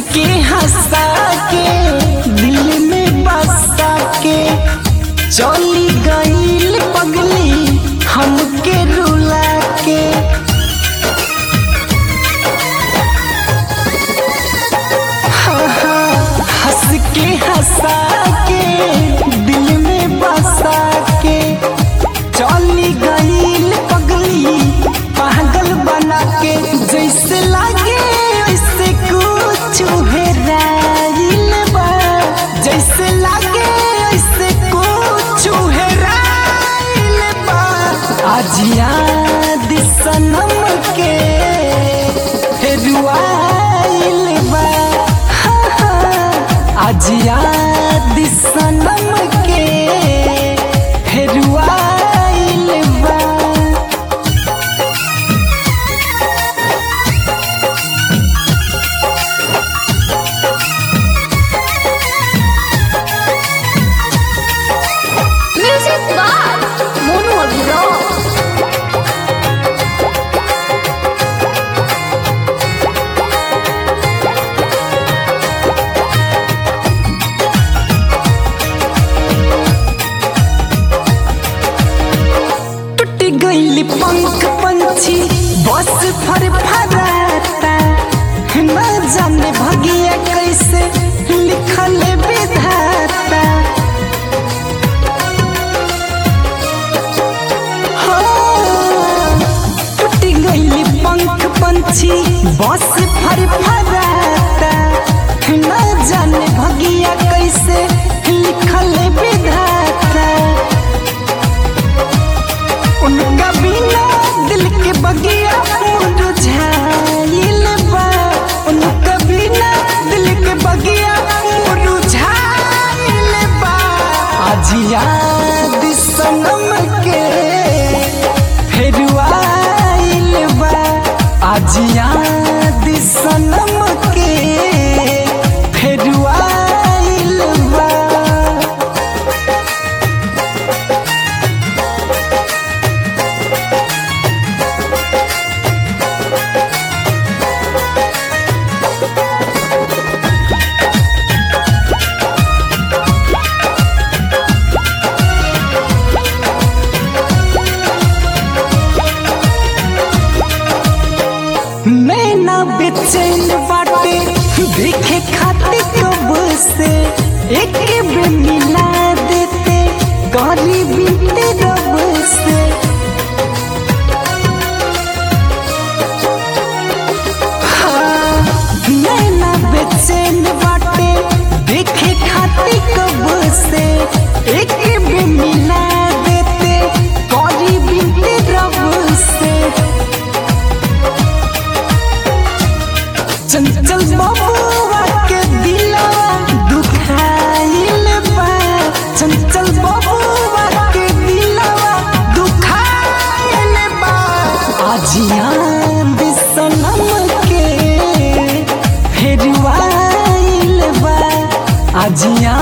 के हंसा के दिल में बसा के चली गईल पगली हमके रुला के हाँ, हाँ, हंस के हंसा के दिल में बसा के चली गईल पगली पागल बना के जैसे लागे वैसे कुछ हेराइल बा जैसे लागे वैसे कुछ हेराइल बा आज याद सनम के हेरुआइल बा हाँ, हाँ, आज याद सनम के हेरुआइल बा Music by Mono Abhirav. टूट गईली पंख पंछी बस फर फराता न जाने भगिया कैसे लिखल विधाता हो, टूट गईली पंख पंछी बस फर फराता न जाने भगिया कैसे लिखल विधाता उनका बिना दिल के बगिया मुरझाइल बा उनका बिना दिल के बगिया मुरझाइल बा आज याद सनम के फेरुआइल बा आज याद सनम के फेरुआइल बा नैना बेचैन बाटे देखे खातिर कब से एक बे मिला देते गली बीते रब से हाँ, नैना बेचैन बाटे देखे खातिर कब से एक बे मिला देते गली बीते रब से चंचल बबुआ के दिलवा दुखाइल बा चंचल बबुआ के दिलवा दुखाइल बा आज याद सनम के फेरुआइल बा आज याद